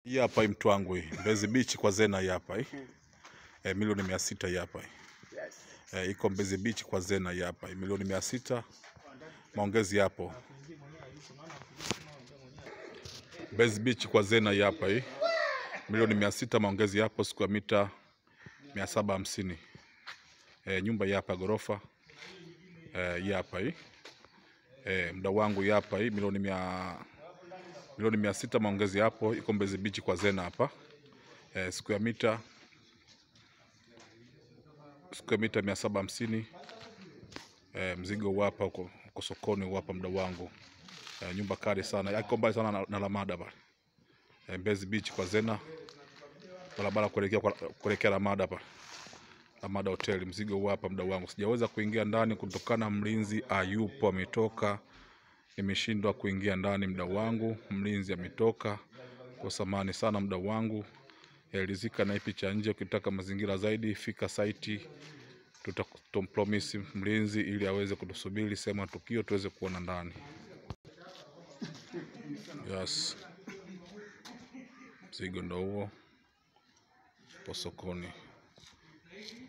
Hii hapa hii mtu wangu hii Mbezi Beach kwa Zena hii hapa hii e, milioni mia sita hii hapa hii e, iko Mbezi Beach kwa Zena hii hapa hii milioni mia sita maongezi yapo. Mbezi Beach kwa Zena hii hapa hii milioni mia sita maongezi yapo, siku ya mita mia saba hamsini e, nyumba hii hapa ghorofa e, hii hapa hii e, mda wangu hii hapa hii milioni mia milioni mia sita maongezi hapo, iko Mbezi Beach kwa Zena hapa e, siku ya mita siku ya mita mia saba hamsini e, mzigo huu hapa uko uko sokoni huu hapa mda wangu e, nyumba kali sana yako mbali sana na, na Lamada pale e, Mbezi Beach kwa Zena barabara kuelekea kwa- kuelekea Lamada pale Lamada Hotel. Mzigo huu hapa mda wangu, sijaweza kuingia ndani kutokana mlinzi ayupo, ametoka. Nimeshindwa kuingia ndani mda wangu, mlinzi ametoka. Kwa samani sana mda wangu, elizika na hii picha nje. Ukitaka mazingira zaidi, fika saiti, tutampromisi mlinzi ili aweze kutusubiri sehemu ya tukio tuweze kuona ndani. Yes, mzigo ndo huo, po sokoni.